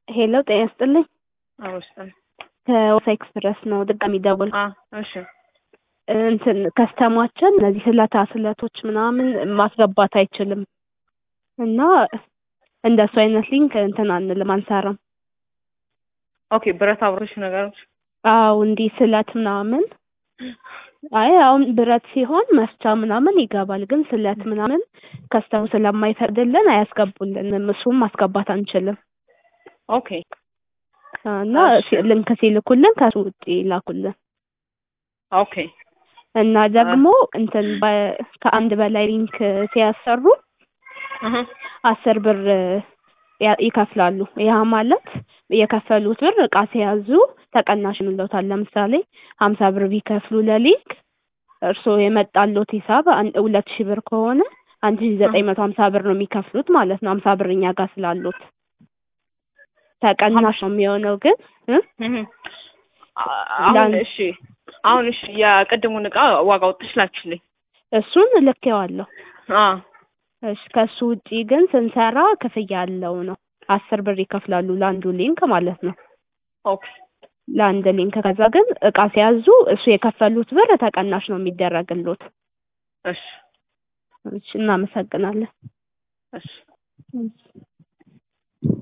ሄሎ ጤና ይስጥልኝ። አውስጠን ከወሳ ኤክስፕረስ ነው ድጋሚ ደውል አ እሺ እንትን ከስተማችን እነዚህ ስለታ ስለቶች ምናምን ማስገባት አይችልም እና እንደሱ አይነት ሊንክ እንትን አንልም አንሰራም። ኦኬ ብረታ ብረቶች ነገሮች አው እንዲህ ስለት ምናምን አይ አሁን ብረት ሲሆን መስቻ ምናምን ይገባል፣ ግን ስለት ምናምን ከስተሙ ስለማይፈቅድልን አያስገቡልንም። እሱም ማስገባት አንችልም ኦኬ እና እሺ። ሲ- ልንክ ሲልኩልን ከሱ ውጭ ይላኩልን ኦኬ እና ደግሞ እንትን በ- ከአንድ በላይ ሊንክ ሲያሰሩ እህ አስር ብር ያ- ይከፍላሉ። ያ ማለት የከፈሉት ብር እቃ ሲያዙ ተቀናሽ እንለውታል። ለምሳሌ ሀምሳ ብር ቢከፍሉ ለሊንክ እርስዎ የመጣሎት ሂሳብ አን- ሁለት ሺህ ብር ከሆነ አንድ ሺህ ዘጠኝ መቶ ሀምሳ ብር ነው የሚከፍሉት ማለት ነው። ሀምሳ ብር እኛ ጋር ስላሉት ተቀናሽ ነው የሚሆነው ግን እ? እህ አሁን ላን- እሺ አሁን እሺ የቅድሙን እቃ ዋጋ ወጥሽ ላክሽልኝ። እሱን ልኬዋለሁ። አ እሺ ከሱ ውጪ ግን ስንሰራ ክፍያ ያለው ነው። አስር ብር ይከፍላሉ ለአንዱ ሊንክ ማለት ነው። ኦኬ ለአንድ ሊንክ ከዛ ግን እቃ ሲያዙ እሱ የከፈሉት ብር ተቀናሽ ነው የሚደረግሎት። እሺ እሺ እናመሰግናለን። እሺ እሺ